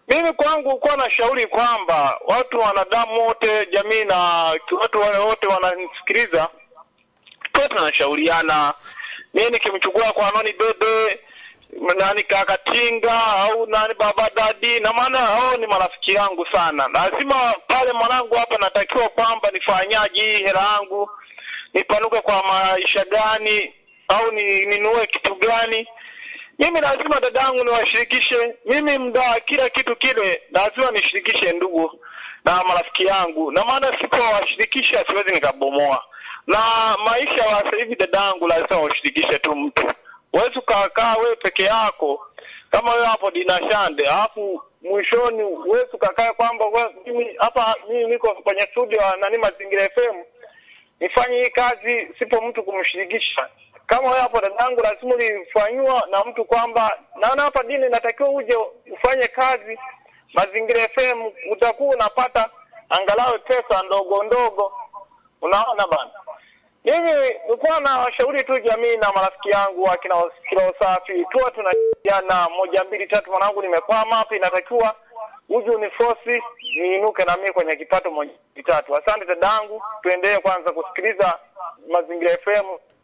Mimi kwangu kuwa na shauri kwamba watu wanadamu wote, jamii na watu wale wote wananisikiliza, tuwe tunashauriana. Mimi nikimchukua kwa nani Dede nani Kakatinga au nani Baba Dadi, na maana hao ni marafiki yangu sana. Lazima pale mwanangu hapa natakiwa kwamba nifanyaje hii hela yangu, nipanuke kwa maisha gani au ni ninunue kitu gani? Mimi lazima dadangu niwashirikishe. Mimi mda kila kitu kile lazima nishirikishe ndugu na marafiki yangu, na maana sipowashirikisha siwezi nikabomoa. Na maisha ya sasa hivi dadangu, lazima ushirikishe tu mtu. Huwezi ukakaa wewe peke yako kama wewe hapo Dinashande, alafu mwishoni huwezi ukakaa kwamba we- mimi hapa mimi niko kwenye studio ya nani Mazingira FM nifanye hii kazi sipo mtu kumshirikisha. Kama wewe hapo dadangu, lazima ulifanyiwa na mtu kwamba naona hapa dini inatakiwa uje ufanye kazi Mazingira FM, utakuwa unapata angalau pesa ndogo ndogo. Unaona bana. Mimi nilikuwa na washauri tu jamii na marafiki yangu wa kina kila usafi tuwa tunajana moja mbili tatu, mwanangu nimekwama hapa, inatakiwa uje unifosi niinuke na mimi kwenye kipato moja mbili tatu. Asante dadangu, tuendelee kwanza kusikiliza Mazingira FM.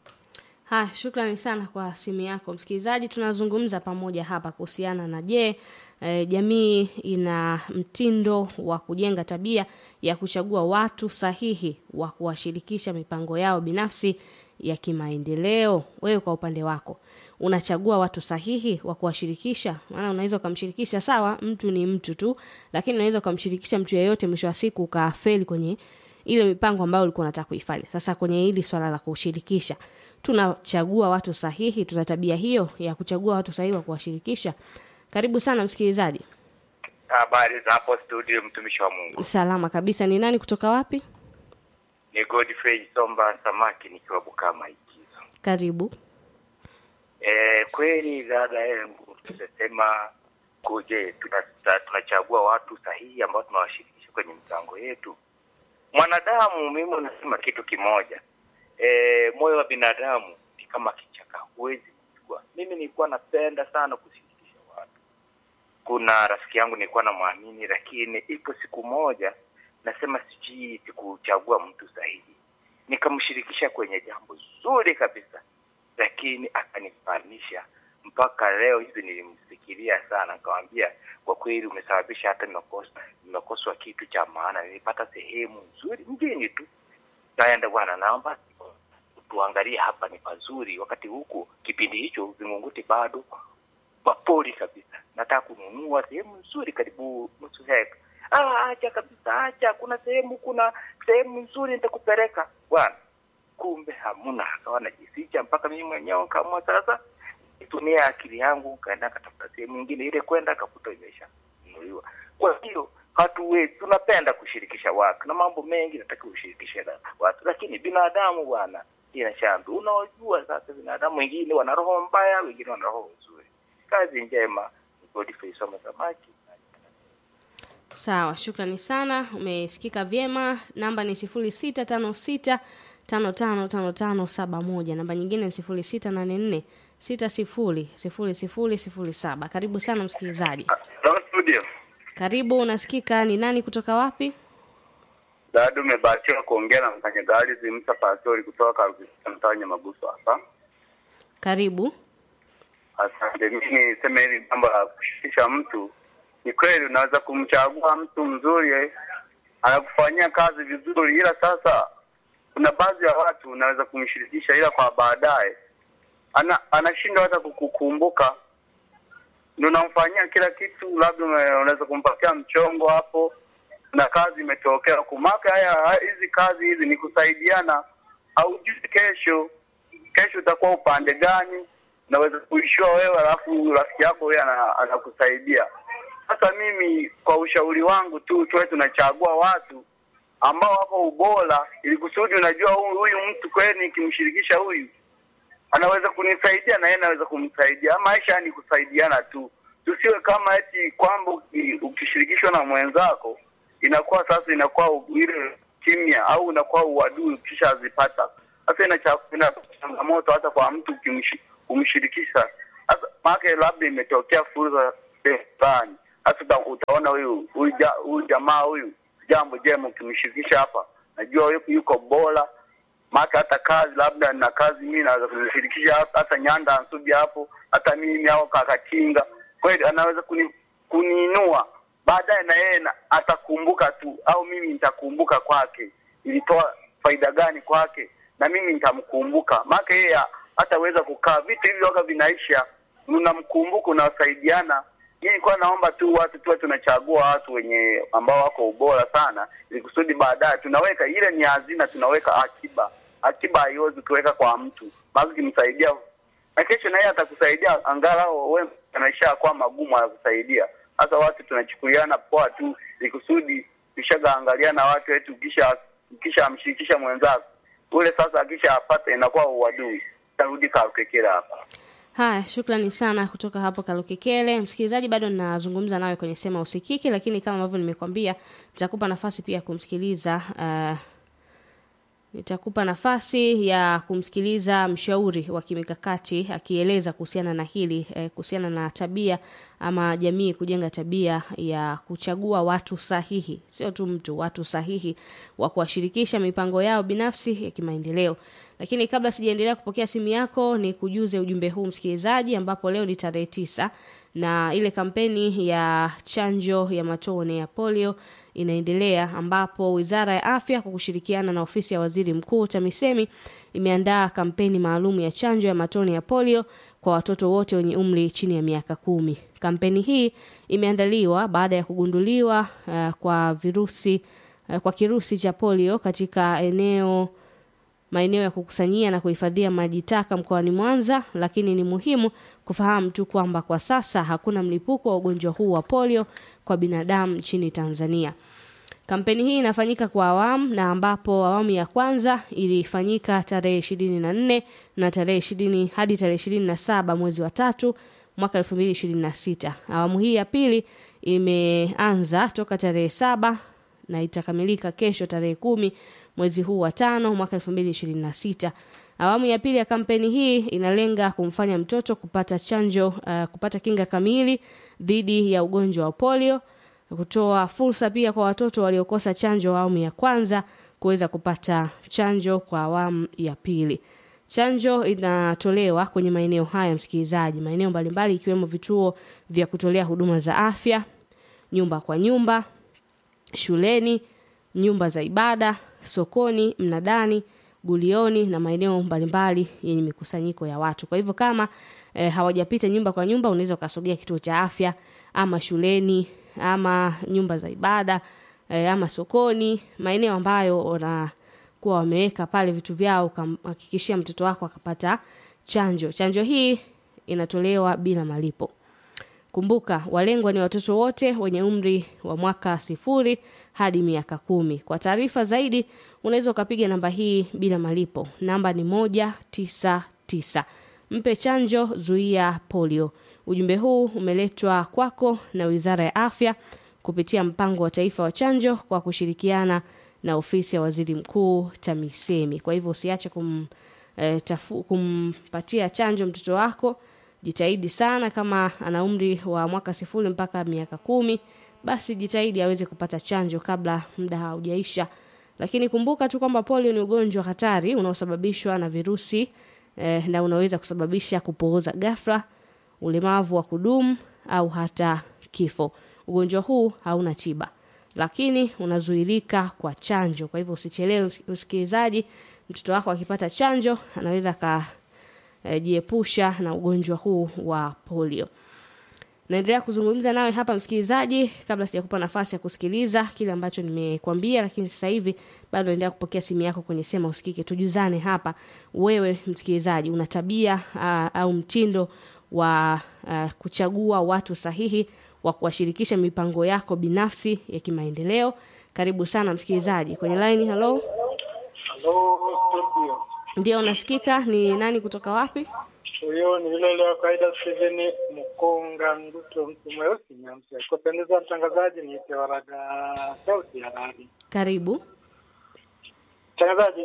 Ha, shukrani sana kwa simu yako msikilizaji. Tunazungumza pamoja hapa kuhusiana na je, e, jamii ina mtindo wa kujenga tabia ya kuchagua watu sahihi wa kuwashirikisha mipango yao binafsi ya kimaendeleo. Wewe kwa upande wako unachagua watu sahihi wa kuwashirikisha? Maana unaweza ukamshirikisha, sawa, mtu ni mtu tu, lakini unaweza ukamshirikisha mtu yeyote, mwisho wa siku ukafeli kwenye ile mipango ambayo ulikuwa unataka kuifanya. Sasa kwenye hili swala la kushirikisha, tunachagua watu sahihi? Tuna tabia hiyo ya kuchagua watu sahihi wa kuwashirikisha? Karibu sana msikilizaji. Habari za hapo studio, mtumishi wa Mungu. Salama kabisa. Ni nani kutoka wapi? Ni Godfrey Somba Samaki nikiwa Bukama Ikizo. Karibu. E, kweli dada yangu, tunasema kuje tunachagua tuna tunachagua watu sahihi ambao tunawashirikisha kwenye mipango yetu. Mwanadamu, mimi unasema kitu kimoja e, moyo wa binadamu ni kama kichaka, huwezi kujua. Mimi nilikuwa napenda sana kushirikisha watu. Kuna rafiki yangu nilikuwa namwamini, lakini ipo siku moja nasema sijui sikuchagua mtu sahihi, nikamshirikisha kwenye jambo zuri kabisa, lakini akanifanisha mpaka leo hivi. Nilimfikiria sana, nikamwambia kwa kweli, umesababisha hata nimekosa nimekoswa kitu cha maana. Nilipata sehemu nzuri mjini tu, naenda bwana, naomba tuangalie hapa ni pazuri. Wakati huku kipindi hicho Vingunguti bado mapori kabisa, nataka kununua sehemu nzuri karibu nusu heka. Ah, acha kabisa, acha, kuna sehemu kuna sehemu nzuri nitakupeleka bwana. Kumbe hamuna, akawa najificha mpaka mimi mwenyewe nikaamua sasa nitumie akili yangu, kaenda katafuta sehemu nyingine, ile kwenda kakuta imesha nunuliwa. Kwa hiyo hatuwezi, tunapenda kushirikisha watu na mambo mengi, nataka ushirikishe na watu, lakini binadamu bwana, ina shambi. Unaojua sasa, binadamu wengine wana roho mbaya, wengine wana roho nzuri. Kazi njema. Godfrey Soma Samaki. Sawa, shukrani sana, umesikika vyema. Namba ni sifuri sita tano sita tano tano tano tano saba moja. Namba nyingine ni sifuri sita nane nne sita sifuri sifuri sifuri sifuri saba. Karibu sana msikilizaji. Hello studio. Karibu, unasikika. Ni nani kutoka wapi? Dadu umebahatiwa kuongea na mfanyakazi Zimsa Pastori kutoka Karukisha mtaa Nyamaguso hapa. Karibu. Asante. Mimi niseme hili jambo la kushirikisha mtu, ni kweli unaweza kumchagua mtu mzuri eh, anakufanyia kazi vizuri, ila sasa kuna baadhi ya watu unaweza kumshirikisha, ila kwa baadaye ana anashindwa hata kukukumbuka, ndio unamfanyia kila kitu, labda ume- unaweza kumpatia mchongo hapo na kazi imetokea kumaka. Haya, haya- hizi kazi hizi ni kusaidiana, haujui kesho kesho utakuwa upande gani, naweza kuishiwa wewe, alafu rafiki yako huyo ana- anakusaidia. Sasa mimi kwa ushauri wangu tu tuwe tunachagua watu ambao wako ubora, ili kusudi unajua huyu huyu mtu kweli nikimshirikisha huyu anaweza kunisaidia na yeye anaweza kumsaidia. Maisha ni kusaidiana tu, tusiwe kama eti kwamba uki- ukishirikishwa na mwenzako inakuwa sasa inakuwa u- ile kimya au inakuwa uadui ukishazipata. Sasa ina cha- ina changamoto hata kwa mtu ukimshi- kumshirikisha. Sasa maana labda imetokea fursa fulani, Sasa uta- utaona huyu huyu ja- huyu jamaa huyu jambo jema ukimshirikisha hapa, najua yuko, yuko bora maka hata kazi labda na kazi mimi naweza kumshirikisha hata- hata Nyanda Nsubi hapo, hata mimi au Kakatinga, kweli anaweza kuni, kuniinua baadaye, na yeye na- atakumbuka tu, au mimi nitakumbuka kwake, ilitoa faida gani kwake, na mimi nitamkumbuka, maana yeye hataweza kukaa. Vitu hivi waga vinaisha, unamkumbuka, unawasaidiana. Mimi nilikuwa naomba tu watu tuwe tunachagua watu wenye ambao wako ubora sana, ili kusudi baadaye tunaweka ile ni hazina, tunaweka akiba. Akiba haiwezi kuweka kwa mtu, maana ukimsaidia na kesho na yeye atakusaidia, angalau wewe maisha kwa magumu anakusaidia. Sasa watu tunachukuliana poa tu, ili kusudi tushagaangaliana watu wetu, kisha kisha amshirikisha mwenzako ule, sasa akisha apata inakuwa uadui. Tarudi kakekera hapa. Haya, shukrani sana kutoka hapo Kalukekele. Msikilizaji, bado ninazungumza nawe kwenye sema usikiki, lakini kama ambavyo nimekwambia, nitakupa nafasi pia kumsikiliza uh, nitakupa nafasi ya kumsikiliza mshauri wa kimikakati akieleza kuhusiana na hili eh, kuhusiana na tabia ama jamii kujenga tabia ya kuchagua watu sahihi, sio tu mtu, watu sahihi wa kuwashirikisha mipango yao binafsi ya kimaendeleo. Lakini kabla sijaendelea kupokea simu yako, ni kujuze ujumbe huu msikilizaji, ambapo leo ni tarehe tisa na ile kampeni ya chanjo ya matone ya polio inaendelea ambapo Wizara ya Afya kwa kushirikiana na ofisi ya Waziri Mkuu TAMISEMI imeandaa kampeni maalum ya chanjo ya matone ya polio kwa watoto wote wenye umri chini ya miaka kumi. Kampeni hii imeandaliwa baada ya kugunduliwa uh, kwa virusi uh, kwa kirusi cha polio katika eneo maeneo ya kukusanyia na kuhifadhia maji taka mkoani Mwanza, lakini ni muhimu kufahamu tu kwamba kwa sasa hakuna mlipuko wa ugonjwa huu wa polio kwa binadamu nchini Tanzania. Kampeni hii inafanyika kwa awamu na ambapo awamu ya kwanza ilifanyika tarehe ishirini na nne na tarehe ishirini hadi tarehe ishirini na saba mwezi wa tatu mwaka elfu mbili ishirini na sita. Awamu hii ya pili imeanza toka tarehe saba na itakamilika kesho tarehe kumi mwezi huu wa tano mwaka elfu mbili ishirini na sita. Awamu ya pili ya kampeni hii inalenga kumfanya mtoto kupata chanjo uh, kupata kinga kamili dhidi ya ugonjwa wa polio, kutoa fursa pia kwa watoto waliokosa chanjo awamu ya kwanza kuweza kupata chanjo kwa awamu ya pili. Chanjo inatolewa kwenye maeneo haya, msikilizaji, maeneo mbalimbali ikiwemo vituo vya kutolea huduma za afya, nyumba kwa nyumba, shuleni, nyumba za ibada, sokoni, mnadani, gulioni na maeneo mbalimbali yenye mikusanyiko ya watu. Kwa hivyo kama e, hawajapita nyumba kwa nyumba, unaweza ukasogea kituo cha afya ama shuleni ama nyumba za ibada e, ama sokoni, maeneo ambayo wanakuwa wameweka pale vitu vyao, ukamhakikishia mtoto wako akapata chanjo. Chanjo hii inatolewa bila malipo. Kumbuka, walengwa ni watoto wote wenye umri wa mwaka sifuri hadi miaka kumi. Kwa taarifa zaidi, unaweza ukapiga namba hii bila malipo. Namba ni moja tisa tisa. Mpe chanjo, zuia polio. Ujumbe huu umeletwa kwako na Wizara ya Afya kupitia mpango wa taifa wa chanjo kwa kushirikiana na ofisi ya Waziri Mkuu TAMISEMI. Kwa hivyo usiache kum, eh, tafu, kumpatia chanjo mtoto wako jitahidi sana kama ana umri wa mwaka sifuri mpaka miaka kumi basi jitahidi aweze kupata chanjo kabla muda haujaisha lakini kumbuka tu kwamba polio ni ugonjwa hatari unaosababishwa na virusi eh, na unaweza kusababisha kupooza ghafla ulemavu wa kudumu au hata kifo ugonjwa huu hauna tiba lakini unazuilika kwa chanjo kwa hivyo usichelewe msikilizaji mtoto wako akipata chanjo anaweza ka eh, jiepusha na ugonjwa huu wa polio. Naendelea kuzungumza nawe hapa msikilizaji, kabla sijakupa nafasi ya kusikiliza kile ambacho nimekwambia, lakini sasa hivi bado naendelea kupokea simu yako kwenye sema usikike. Tujuzane hapa, wewe msikilizaji, una tabia uh, au mtindo wa uh, kuchagua watu sahihi wa kuwashirikisha mipango yako binafsi ya kimaendeleo. Karibu sana msikilizaji kwenye line. Hello, Halo, studio. ndio unasikika? Ni nani kutoka wapi? Huyo ni yule wa kawaida Steven Mkonga Nduto, mtu mweusi nyamsa. Kupendeza mtangazaji, niite Waraga sauti ya radi. Karibu. Mtangazaji,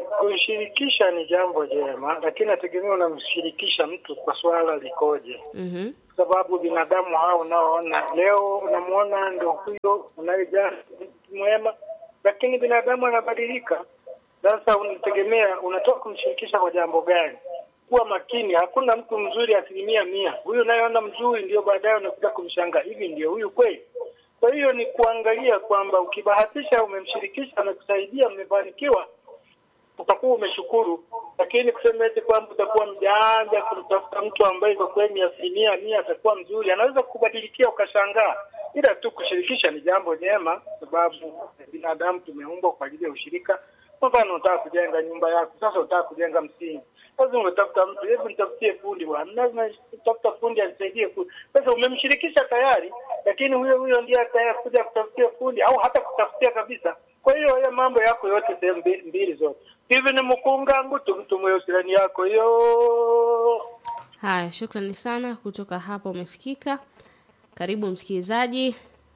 kushirikisha ni jambo jema, lakini nategemea unamshirikisha mtu kwa swala likoje. Mhm. Kwa sababu binadamu hao unaoona leo unamuona ndio huyo unayejaa mtu mwema, lakini binadamu anabadilika. Sasa unategemea unatoka kumshirikisha kwa jambo gani? Kuwa makini, hakuna mtu mzuri asilimia mia. Huyu unayeona mzuri ndio baadaye unakuja kumshangaa, hivi ndio huyu kweli? Kwa hiyo ni kuangalia kwamba ukibahatisha umemshirikisha, amekusaidia, mmefanikiwa, utakuwa umeshukuru, lakini kusema eti kwamba utakuwa mjanja kumtafuta mtu ambaye kwa kweli ni asilimia mia atakuwa mzuri, anaweza kukubadilikia ukashangaa. Ila tu kushirikisha ni jambo jema, sababu binadamu tumeumbwa kwa ajili ya ushirika. Kwa mfano, unataka kujenga nyumba yako, sasa unataka kujenga msingi, lazima utafuta mtu, hebu nitafutie fundi bwana, lazima utafuta fundi anisaidie fundi. Sasa umemshirikisha tayari, lakini huyo huyo ndiye atakuja kutafutia fundi au hata kutafutia kabisa. Kwa hiyo haya mambo yako yote sehemu mbi- mbili zote hivi ni mkunga ngutu mtu mweusilani yako hiyo Haya, shukrani sana kutoka hapa, umesikika. Karibu msikilizaji.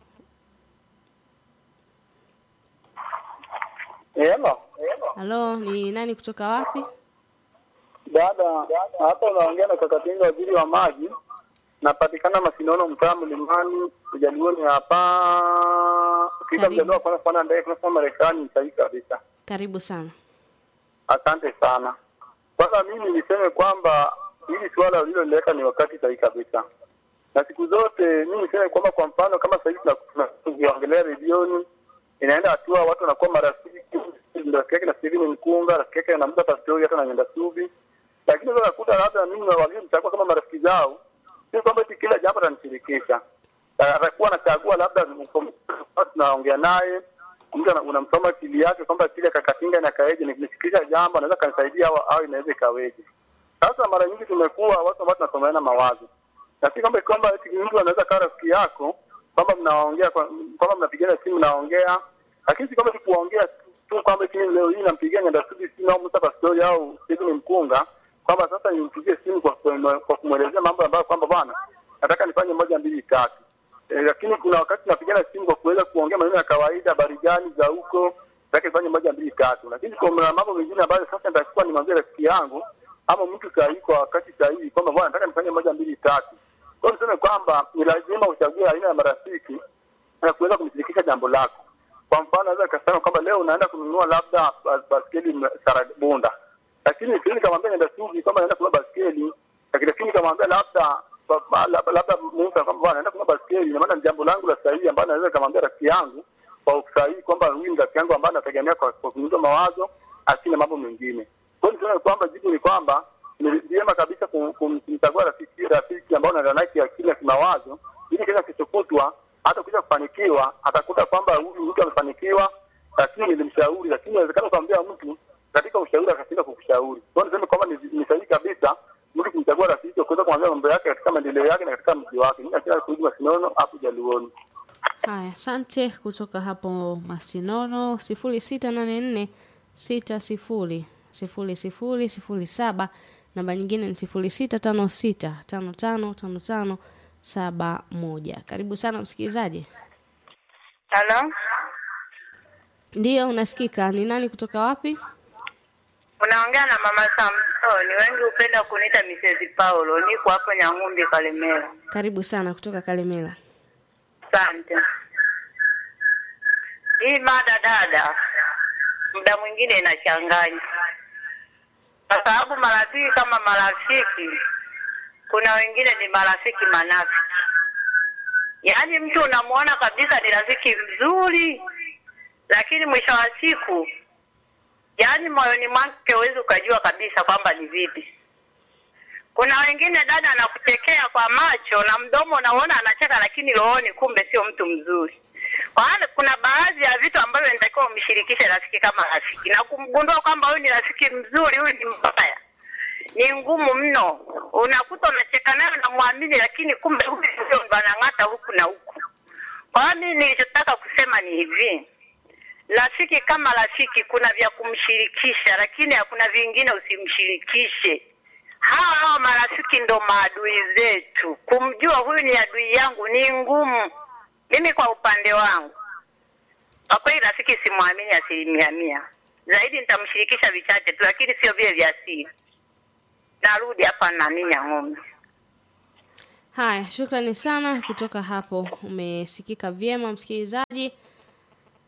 Hello. Halo, ni nani kutoka wapi? Dada, hapa unaongea na Kakatinga, waziri wa maji. Napatikana Masinono, mtaa Mlimani, Ujalioni hapa. Ukija Karibu. mjadala kwanza kuona ndege kunasema Marekani ni sahihi kabisa. Karibu sana. Asante sana. Kwanza mimi niseme kwamba hili suala uliloleta ni wakati sahihi kabisa, na siku zote mimi niseme kwamba, kwa mfano kama sasa hivi tuna- tuna- tukiongelea redioni, inaenda hatua watu wanakuwa marafiki, rafiki yake na Steven Mkunga, rafiki yake na Musa Pastori, hata na Nyanda Subi, lakini sasa nakuta labda mimi na waliomchagua kama marafiki zao, sio kwamba eti kila jambo atanishirikisha, atakuwa anachagua labda tunaongea naye mtu ana- unamsoma akili yake kwamba kile kakatinga na kaeje, nikimshikisha jambo anaweza kanisaidia au, au inaweza ikaweje. Sasa mara nyingi tumekuwa watu ambao tunasomeana mawazo, na si kwamba kwamba eti mtu anaweza kawa rafiki yako kwamba mnaongea kwa- kwamba mnapigana simu mnaongea, lakini si kwamba tu kuongea tu kwamba eti mimi leo hii nampigia Nyandasubi simu au Musa Pastori au Stephen Mkunga kwamba sasa nimpigie simu kwa kwa kwa kumwelezea mambo ambayo kwamba bwana nataka nifanye moja mbili tatu. E, lakini kuna wakati tunapigana simu kwa kuweza kuongea maneno ya kawaida, habari gani za huko, nataka nifanye moja mbili tatu. Lakini kuna mambo mengine ambayo sasa nitakuwa nimwambie rafiki yangu ama mtu sahihi kwa wakati sahihi kwamba bwana nataka nifanye moja mbili tatu. Kwa hiyo niseme kwamba ni lazima uchague aina ya marafiki na kuweza kumshirikisha jambo lako. Kwa mfano, naweza nikasema kwamba leo unaenda kununua labda bas- baskeli Sarabunda, lakini siwezi kamwambia nenda Subi kwamba naenda kununua baskeli, lakini lakini kamwambia labda ba- ba- labda labda Musa kwamba bwana naenda kununua baskeli, ina maana ni jambo langu la sahihi ambalo naweza kamwambia rafiki yangu kwa usahihi kwamba huyu ni rafiki yangu ambaye anategemea kwa kwa kunipa mawazo asina mambo mengine. Kwa hiyo niseme kwamba jibu ni kwamba ni vyema kabisa kum- kum- kumchagua rafiki rafiki ambao unaenda naye kiakili na kimawazo, ili kila kichokutwa hata kuja kufanikiwa atakuta kwamba huyu mtu amefanikiwa, lakini nilimshauri, lakini inawezekana ukamwambia mtu katika ushauri akashindwa kukushauri. Kwa hiyo niseme kwamba ni, ni sahihi kabisa mtu kumchagua rafiki wa kuweza kumwambia mambo yake katika maendeleo yake na katika mji wake. Mimi nachia kurudi Masinono hapo Jaluoni. Haya, asante kutoka hapo Masinono, sifuri sita nane nne sita sifuri sifuri sifuri sifuri saba. Namba nyingine ni sifuri sita tano sita tano tano tano tano saba moja. Karibu sana msikilizaji. Halo, Ndiyo, unasikika. Ni nani kutoka wapi? unaongea na mama Samsoni. Wengi hupenda kuniita Mrs. Paulo. Niko hapo Nyang'umbi, Kalemera. Karibu sana kutoka Kalemela. Asante. Hii mada dada, muda mwingine inachanganya, kwa sababu marafiki kama marafiki, kuna wengine ni marafiki manafiki. Yaani mtu unamuona kabisa ni rafiki mzuri, lakini mwisho wa siku, yaani moyoni mwake huwezi ukajua kabisa kwamba ni vipi. Kuna wengine dada anakuchekea kwa macho na mdomo unaona anacheka, lakini rohoni kumbe sio mtu mzuri. Kwa hiyo kuna baadhi ya vitu ambavyo inatakiwa umshirikishe rafiki kama rafiki, na kumgundua kwamba huyu ni rafiki mzuri, huyu ni mbaya, ni ngumu mno. Unakuta unacheka naye unamwamini, lakini kumbe huyu ndio ndo anang'ata huku na huku. Kwa hiyo mimi nilichotaka kusema ni hivi, rafiki kama rafiki, kuna vya kumshirikisha, lakini hakuna vingine usimshirikishe. Hawa hawa marafiki ndo maadui zetu. Kumjua huyu ni adui yangu ni ngumu. Mimi kwa upande wangu, kwa kweli rafiki simwamini asilimia mia, zaidi nitamshirikisha vichache tu, lakini sio vile vya siri. Narudi hapa nani Nyang'ombe. Haya, shukrani sana kutoka hapo, umesikika vyema msikilizaji.